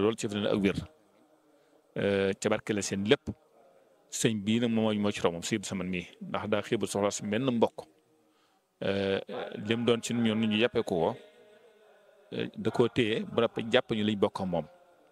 lool ci leen ak wér ca barke la seen lépp sëñ bii nag moom moo ci raw moom si sama mii ndax daa xiibul soxla si benn mbokk lim doon ci ñun ñu jàppee ko ko da koo téye bu rafet jàpp ñu liñ bokk moom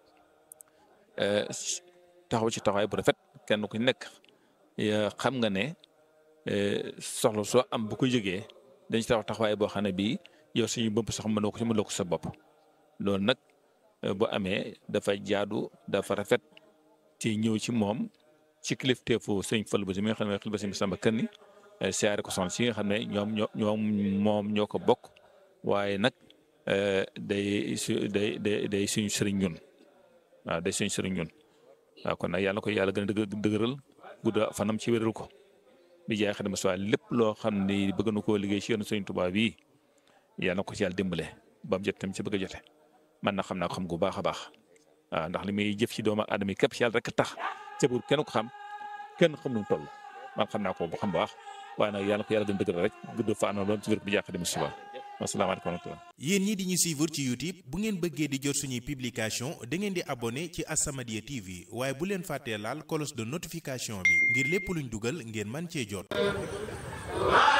taxaw ci taxawaay bu rafet kenn ku nekk xam nga ne soxla soo am bu ko jógee dañ ci taxaw taxawaay boo xam ne bii yow suñu bopp sax mënoo ko ci mënoo ko sa bopp loolu nag bu amee dafa jaadu dafa rafet ci ñëw ci moom ci kilifteefu sëñ Fallu Basi mi nga xam ne xel ba Samba Kanni siyaare ko soxna si nga xam ne ñoom ñoo ñoom moom ñoo ko bokk waaye nag day su day day day suñu sëriñ ñun waaw day suñu sëriñ ñun waaw kon nag yàlla ko yàlla gën a dëgë dëgëral gudda fanam ci wéral ko di jaay xadima si lépp loo xam ne bëgg na koo liggéey ci yoonu sëriñ Tuubaa bii yàlla na ko ci yàlla dimbale ba mu jot tam ci bëgg a jote man na xam naa ko xam gu baax a baax waaw ndax li muy jëf ci doomu aadama yi képp ci yàlla rek tax ca buur kenn ko xam kenn xam nu mu toll man xam naa ko bu xam baax waaye nag yàlla ko yàlla gën dëgëral rek gudd fa ana loolu ci wér bi jàq dem suba asalaamaaleykum wa rahmatulah yéen ñi di ñu suivre ci YouTube bu ngeen bëggee di jot suñuy publication da ngeen di abonné ci As-Samadiyya TV waaye bu leen fàttee laal cloche de notification bi ngir lépp luñ dugal ngeen man cee jot